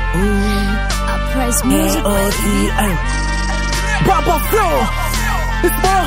I praise music, baby. L-O-D-M. Papa Flow. It's more.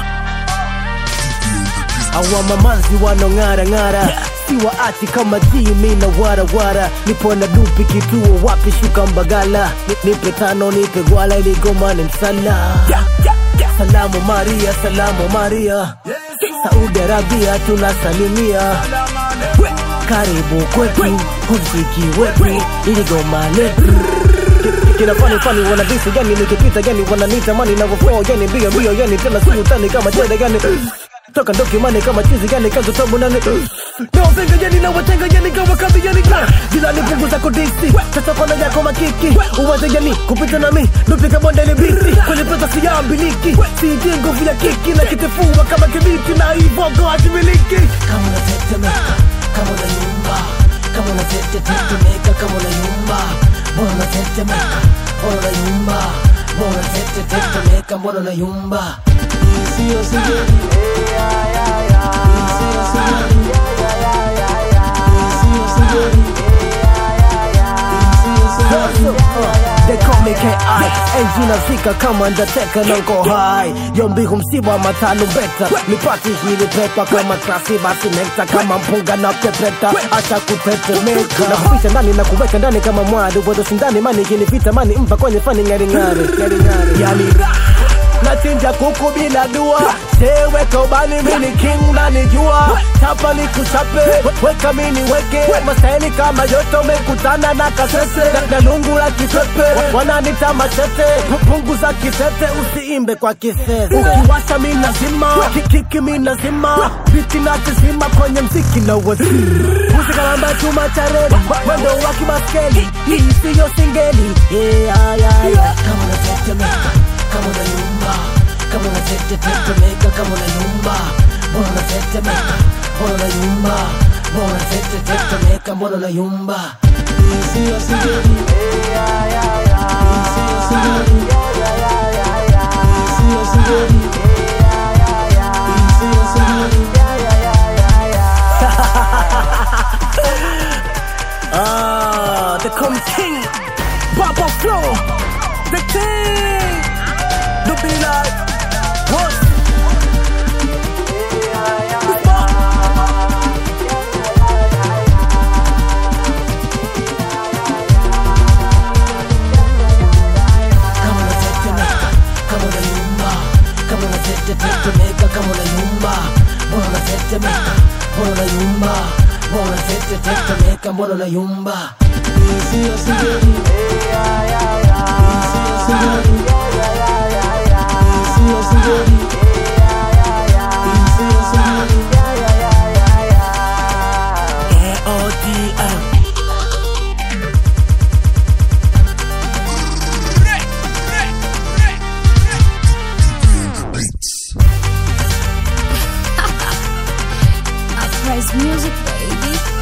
Awa mamanzi wanong'ara ng'ara si waachi kama jimi na warawara nipo na dupi kituo wapi shuka mbagala Ni- nipe tano nipe gwala iligoma ni msala salamu maria salamu maria saudi arabia tunasalimia karibu kwetu huziki wetu iligoma letu kina fani fani wanadisi gani nikipita gani wananita mani navyoflow gani mbio mbio gani tena si utani kama chede gani toka ndoki mani kama chizi gani kazo tabu nani nawapenga gani na watenga gani kama kazi gani jilani punguza kodisi sasa kona yako makiki uwaze gani kupita nami nupika bonde ni bisi kwenye pesa siyambiliki siiti nguvu ya kiki na kitifua kama kibiti na ivogo hakimiliki kama unatetemeka kama unayumba kama unatetetetemeka kama unayumba mbona unatetemeka mbona unayumba mbona unatetetetemeka mbona unayumba Sio sijali Sio sijali Sio sijali Sio sijali They call me KI Enzi nazika kama ndateka na nko high Yombihu msiba matano beta Nipati hili pepa kama klasi basi nekta Kama mpunga na pepeta Acha kutetemeka Nakupisha ndani na kuweka ndani kama mwadu Wado sindani mani kinipita mani mpa kwenye fani ngari ngari Yani Nachinja kuku bila dua Seweka ubani mini king na nijua Chapa ni kuchape Weka mini weke Mastaili kama yoto mekutana na kasese Na- Na lungu la kisepe Wananita machete Punguza kisete usiimbe kwa kisese Ukiwasha mi nazima Kikiki mi nazima Biti na kizima kwenye mziki na wasi Usikalamba chuma cha reli Mwendo wa kimaskeli Hii siyo singeli Yeah, yeah, yeah kama unatetemeka kama unayumba kama unatetetetemeka kama unayumba mbona unatetemeka mbona unayumba mbona unatetetetemeka mbona unayumba Sio sijali Sio sijali Sio sijali Sio sijali Ah, the come king, Papa Flow, the king. Do be like what? kama unatetemeka kama unayumba kama unatetetetemeka kama unayumba mbona unatetemeka mbona unayumba mbona unatetetetemeka mbona unayumba Sio sijali Sio sijali Sio sijali Sio sijali L-O-D-M. I praise music, baby.